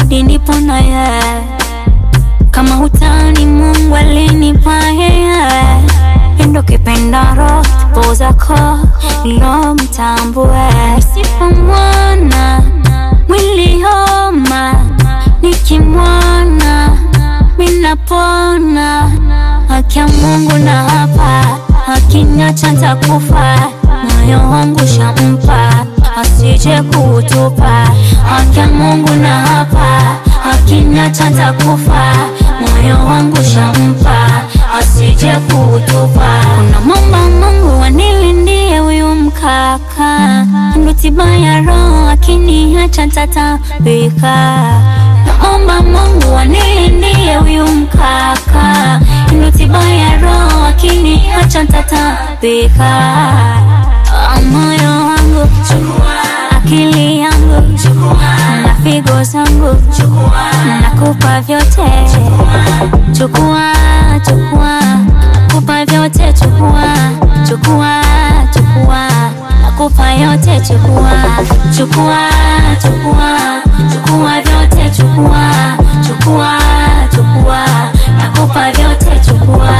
zawadi nipo na yeye kama hutani Mungu alinipa yeye endo kipendaro po zako lo mtambue sifa mwana mwili homa nikimwona minapona haki ya Mungu na hapa akiniacha nitakufa moyo wangu shampa asije kutupa haki ya Mungu na hapa akiniacha nitakufa moyo wangu shampa asije kutupa kuna momba Mungu anilindie huyu mkaka ndo tiba ya roho akiniacha nitatabika naomba Mungu anilindie huyu mkaka ndo tiba ya roho akiniacha nitatabika Ah, moyo wangu akili yangu na figo zangu nakupa vyote chukua chukua kupa vyote chukua chukua chukua nakupa yote chukua chukua chukua chukua vyote chukua chukua chukua nakupa vyote chukua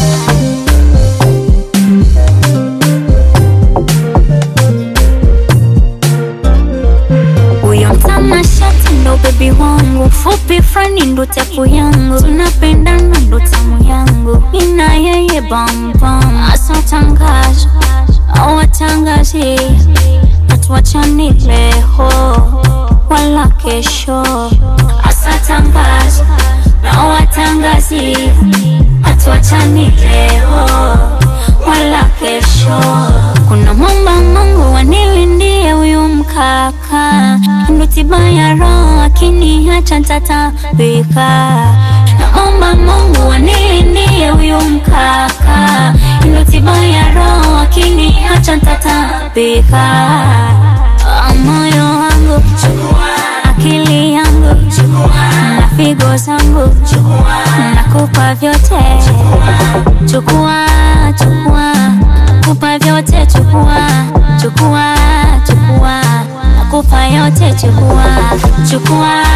huyo mtanashati ndo bebi wangu fupi frani ndo tapu yangu tunapendana ndo tamu yangu ina yeye bambam asatangaza awatangazi hatuachani leo wala kesho asatangaza na watangazi hatuachani leo wala kesho kuna momba Mungu wanilindie huyu mkaka ndo tiba ya roho akiniacha nitatabika naomba Mungu wanilindie huyu mkaka ndo tiba ya roho akiniacha nitatabika Ah, moyo wangu akili yangu na figo zangu nakupa vyote chukua chukua kupa vyote chukua chukua chukua nakupa yote chukua chukua